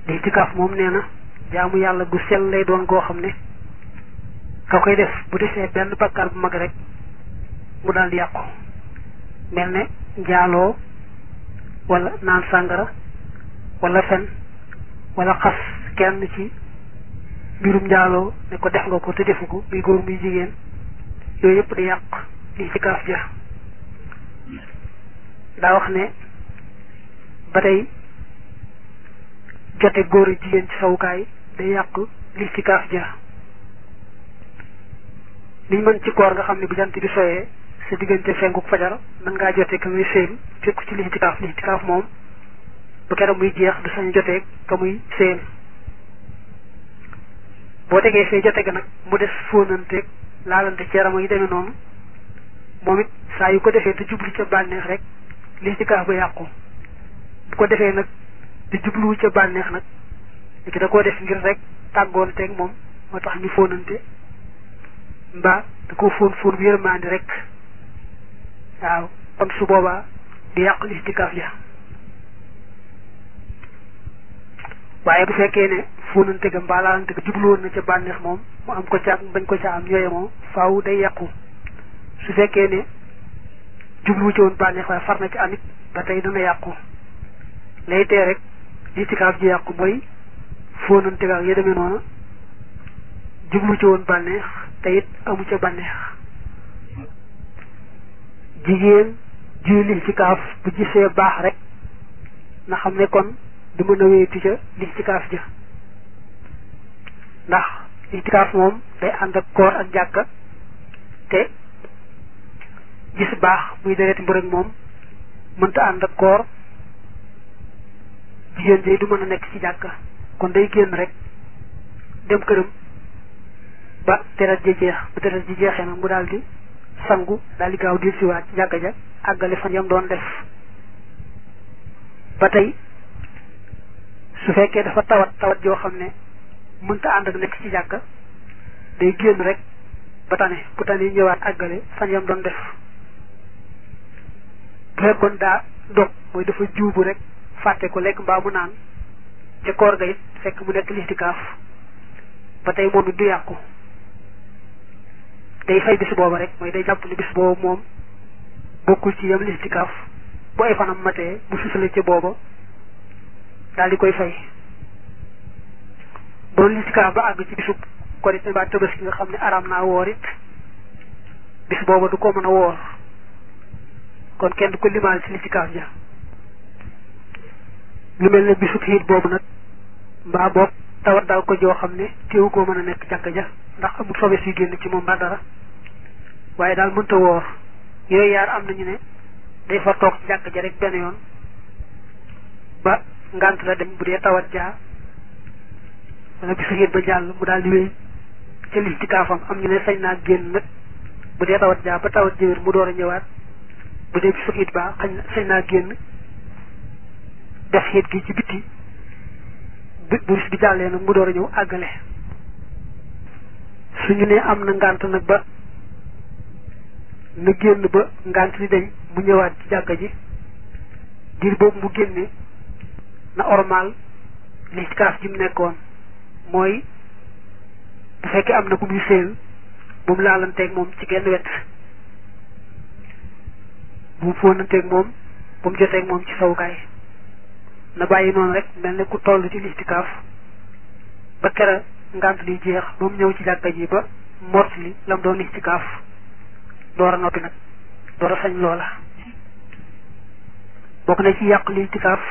lixtikaaf moom nee na jaamu yàlla gu sell lay doon goo xam ne ka koy def bu defee benn bakkaar bu mag rek mu daal di yàqu mel ne njaaloo wala naan sàngara wala fen wala xas kenn ci mbirum njaaloo ne ko def nga ko te defu ko muy góor muy jigéen yooyu yëpp di yàq lixtikaaf ja daa wax ne ba tey jote góor ak jigéen ci sawukaay day yàq lixtikaaf ja liñ mën ci koor nga xam ne bu jant bi soyee sa diggante fenkuk fajar mën ngaa jote ka muy séen fekku ci lixtikaaf lixtikaaf moom bu keroog muy jeex du sañ jotee ka muy séen boo tegee fee jote ga nag mu des fóonanteeg laalante ci yaram yi demee noonu moom it saa yu ko defee te jublu ca bànneex rek lixtikaaf ba yàqu bu ko defee nag te jubluwu ca bànneex nag li ki da koo def ngir rek tàggoonteeg moom moo tax ñu fóonante mbaa da ko fóon fóon bu yërmaandi rek waaw kon su boobaa di yàq lixtikaaf ja waaye bu fekkee ne fóonante ga mbaa laalante ga jubluwoon na ca bànneex moom mu am ko ca ak bañ ko ca am ñooye moom faaw day yàqu su fekkee ne jubluwu ci woon bànneex waaye far na ci amit ba tey dana yàqu lay tee rek lixtikaaf ji yàqu mooy fóonante ga ak ya demee noonu jublu ci woon bànneex te it amu ca bànneex jigéen ji lixtikaaf bu gisee baax rek na xam ne kon du mën a wéyatu ca lixtikaaf ja ndax lixtikaaf moom day ànd ak koor ak jàkka te gis baax muy dereti mbërëg moom mënta ànd ak koor jigéen ji du mën a nekk ci jàkka kon day génn rek dem këram ba deret ji jeex ba deret ji jeexee nag mu daal di sangu daal di gaaw di siwaat ci jàkka ja àggale fan yam doon def ba tey su fekkee dafa tawat tawat joo xam ne mënta ànd ak nekk ci jàkka day génn rek ba tane bu tane ñëwaat àggale fan yam doon def bu fekkoon daa dog mooy dafa juubu rek fàtte ko lekk mbaa mu naan ca koor ga it fekk mu nekk lixtikaaf ba tey moom it du yàqu day fay bis booba rek mooy day jàpp ne bis boobu moom bokkul ci yam lixtikaaf bu ay fanam matee bu susale ca booba daal di koy fay doon lixtikaaf ba àgg ci bisub korite mbaa tabaski nga xam ne araam naa woor it bis booba du ko mën a woor kon kenn du ko limaal ci lixtikaaf ja lu mel ne bisub xiit boobu nag mbaa boog tawat daal ko joo xam ne téewu koo mën a nekk jàkka ja ndax amul sobe si génn ci moom ba dara waaye daal mënta woor yooyu yaar am nañu ne day fa toog ci jàkka ja rek benn yoon ba ngant la dem bu dee tawat jaa wala bisu xiit ba jàll mu daal di wéy ca lixtikaafam am ñu ne sañ naa génn nag bu dee tawat jaa ba tawat jëwér mu door a ñëwaat bu dee bisu xiit ba xañ sañ naa génn def xiit gi ci bitti bu bis bi jàllee nag mu door a ñëw àggale suñu ne am na ngant nag ba na génn ba ngant li dañ mu ñëwaat ci jàkka ji diir boobu mu génne na ormal lixtikaaf ji mu nekkoon mooy bu fekkee am na ku muy séel bu mu laalanteeg moom ci genn wet bu mu fóonanteeg moom bu mu joteeg moom ci sawukaay na bàyyi noonu rek mel ne ku toll ci lixtikaaf ba kera ngant li jeex ba mu ñëw ci jàkka ji ba mort li la mu doon lixtikaaf door a noppi nag door a sañ loola bokk na ci yàq lixtikaaf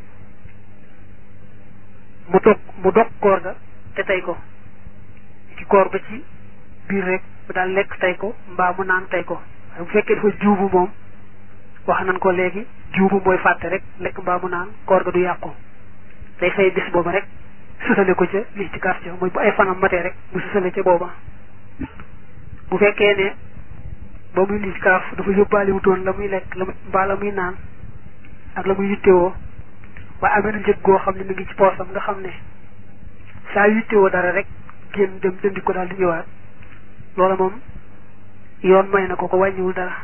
mu dog mu dog koor ga te tey ko ci koor ba ci biir rek bu daal lekk tey ko mbaa mu naan tey ko waaye bu fekkee dafa juubu moom wax nañ ko léegi juubu mooy fàtte rek lekk mbaa mu naan koor ga du yàqu day fay bis booba rek susale ko ca lixtikaaf ca mooy bu ay fanam matee rek mu susale ca booba bu fekkee ne ba muy lixtikaaf dafa yóbbaale wutoon la muy lekk la mbaa la muy naan ak la muy yittewoo waaye amee na njëg goo xam ne mi ngi ci poosam nga xam ne saa yittewoo dara rek génn dem jëndi ko daal di ñëwaat loola moom yoon may na ko ko wàññiwul dara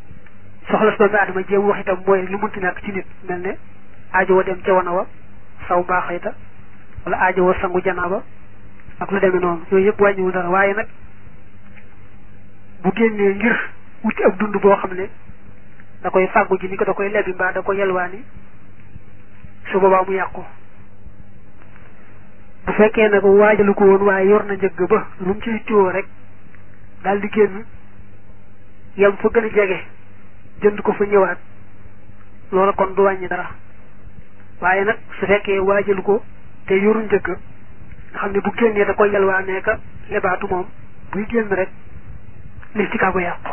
soxla si doomu aadama jéem wax itam mooy lu munti nekk ci nit mel ne aajo wa dem ca wana wa saw mbaa xayta wala aajo woo sangu janaaba ak lu demee noonu yooyu yëpp wàññiwul dara waaye nag bu génnee ngir wuti ab dund boo xam ne da koy fàggu ji ni ko da koy lebi mbaa da ko yelwaani su boobaa mu yàqu bu fekkee nag waajalu ko woon waaye yor na njëgg ba lu mu ciy tiwoo rek daal di génn yam fa gën a jege jënd ko fa ñëwaat loola kon du wàññi dara waaye nag su fekkee waajalu ko te yoru njëgg nga xam ne bu génnee da koy yelwaanee ka lebaatu moom buy génn rek listika ko yàqu